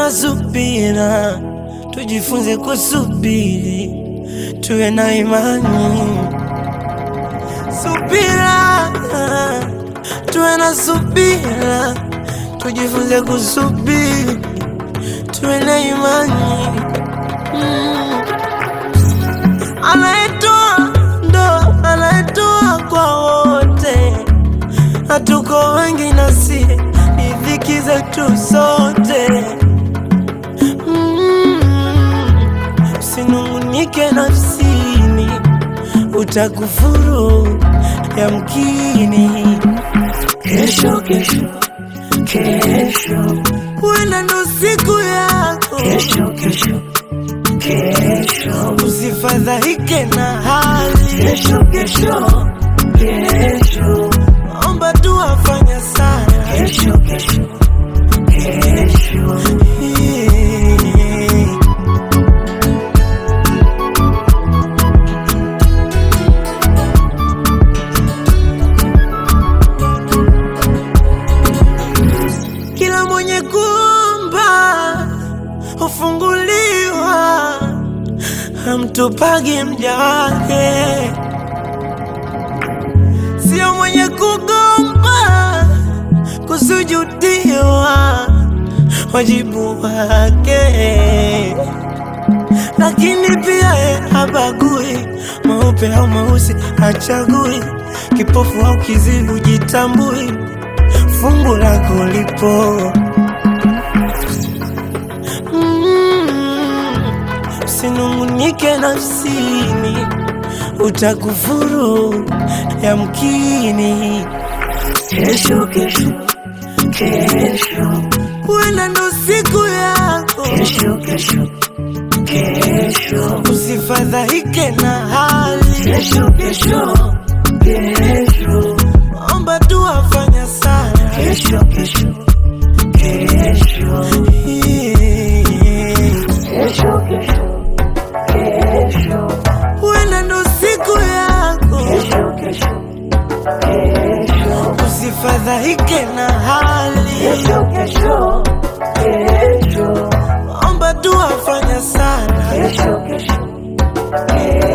na subira, tujifunze kusubiri, tuwe na imani. Subira, tuwe na subira, tujifunze kusubiri, tuwe na imani. Mm. Anayetoa ndo anayetoa kwa wote, hatuko wengi nasi ni dhiki zetu sote. Mm. Usinungunike nafsini, utakufuru yamkini. Kesho, kesho, kesho, Huenda ndo siku yako, kesho, kesho, kesho, usifadhaike na hali. kesho, kesho, kesho, Omba tu afanya sana kesho, kesho, kesho. Kila mwenye kuomba hufunguliwa, hamtupagi mja wake. Sio mwenye kugomba kusujudiwa, wajibu wake. Lakini pia ye habagui mweupe au mweusi, hachagui kipofu au kizibu, jitambui fungu lako lipo. Mm, Usinungunike nafsini, utakufuru yamkini. Kesho, kesho, kesho, Huenda ndo siku yako, kesho, kesho, kesho, usifadhaike na hali. kesho, kesho, kesho, Omba tu afanya sana kesho, kesho, kesho, kesho, kesho, kesho, Huenda ndo siku yako, kesho, kesho, kesho, usifadhaike na hali. kesho, kesho, kesho, Omba tu afanya sana kesho, kesho, kesho.